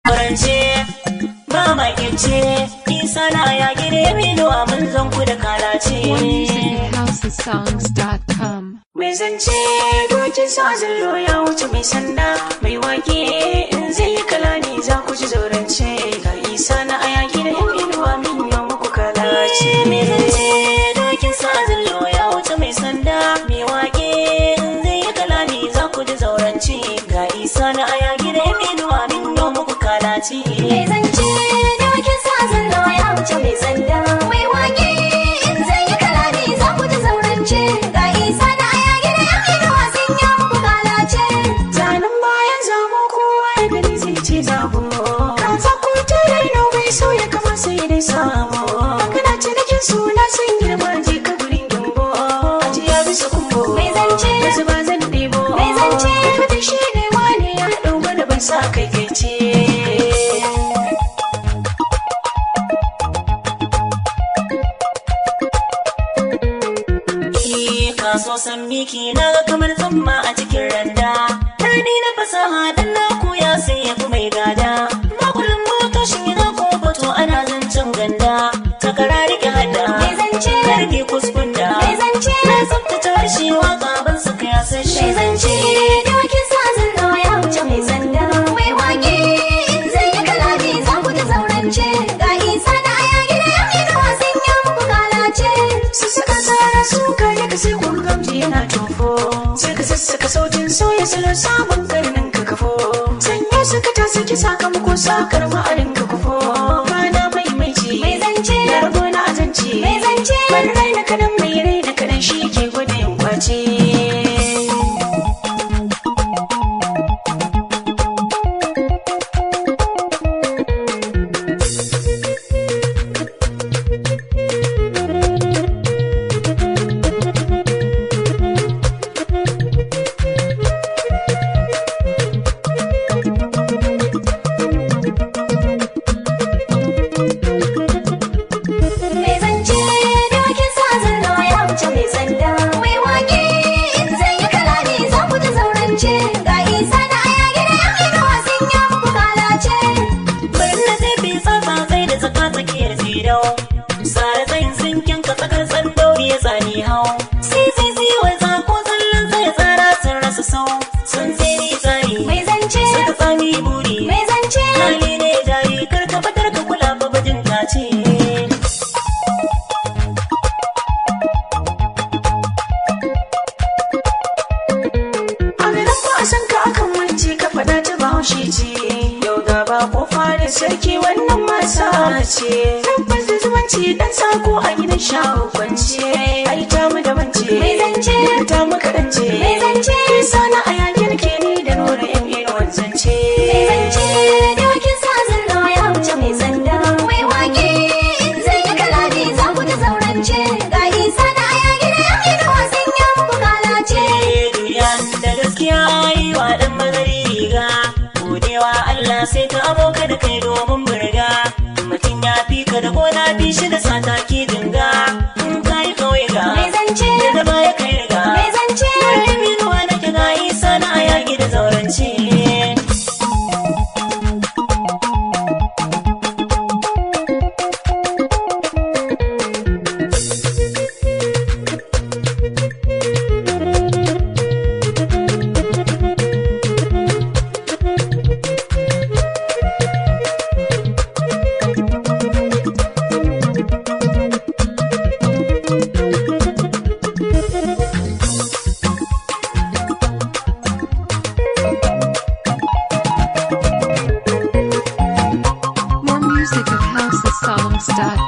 Farance ba makince isa na ya gire mino a mun zan ku da kalace. More music at housesongs.com. Mai zance dokin sa zallo ya wuce mai sanda mai wake in zai yi kalani za ku ji zaurance ga isa na aya gida yan inuwa min yau muku kalace. Mai zance dokin sa zallo ya wuce mai sanda mai wake in zai yi kalani za ku ji zaurance ga isa na aya gida yan inuwa min yau muku kalace. Mai zance da wakin sa zallo ya wuce mai sanda mai wake in zai yi kalami za ku ji zaurance ga isa na aya gida yan inuwa sun ya muku kalace. Zanen bayan zabo kowa ya gani zai ce zabo. Kan sako ta raino bai so ya kama sai dai sabo. Kana cinikin suna sun girma je ka gurin gimbo. Ajiya bisa kumbo. Mai zance. Yanzu ba zan ɗebo. Mai zance. Fata shi ne wane ya ɗau mana ban sa kai kai ce. Ki kaso san miki na ga kamar tsamma a cikin randa. Tani na fasaha dan na koya sai ya fi mai gada. Makulin motoshin yana kofato ana zancen ganda. Takara rike hada. Mai zance. Karki kuskunda. Mai zance. Na tsaftace harshe waka ban saka ya san shi Mai zance da wakin sa zallo ya wuce mai sanda mai wake in zai yi kalami za ku ji zaurance ga isa na aya gida yan inuwa sun ya muku kalace. su suka tsara su kare ka sai kun gamji yana tofo sai ka sassaka sautin sauya salo sabon karnin ka kafo sanya suka ta saki sakamako sakar ma'arin ka kufo bana mai mai ce Mai zance. na rago na azanci Mai zance. ban rai na kadan mai rai na kadan shi ke gwada yin kwace Mai zance da wakin sa zallo ya wuce mai sanda mai wake in zai yi kalami za ku ji zaurance ga isa na aya gida yan inuwa sun ya muku kalace. bari na sai bi tsatsa sai da tsaka tsakiyar zidau sare tsayin sinkin ka tsakar tsandauri ya tsani hau sai sai sai wai tsako tsallan sai tsara sun rasa sau sun sai ni tsari Mai zance suka tsami buri mai zance hali ne jari kar ka fitar ka kula fa bajin ta ce a garin ba a san ka akan wance ka faɗa ta bahaushe ce yau ga ba kofa da sarki wannan masa ce tabbas da zumunci dan sako a gidan shawo kwance ai ta mu da wance Mai zance. ta mu karance Mai zance. kisa na a yakin ke ni da nura yan inuwan zance mai zance da wakin sa zallo ya wuce mai sanda mai wake in zai yi kalami za ku ji zaurance ga isa na aya gida yan inuwa sun ya muku kalace. duniyan da gaskiya yi wa ɗan mazari riga godewa Allah sai ka aboka da kai domin burga mutum ya fi ka da gona fi shi da sata ki dinga in ka yi kawai ga Mai zance. da da baya kai riga Mai zance. Dole minuwa na ki ga isa na a yaƙi da zaurance More music at housesongs.com.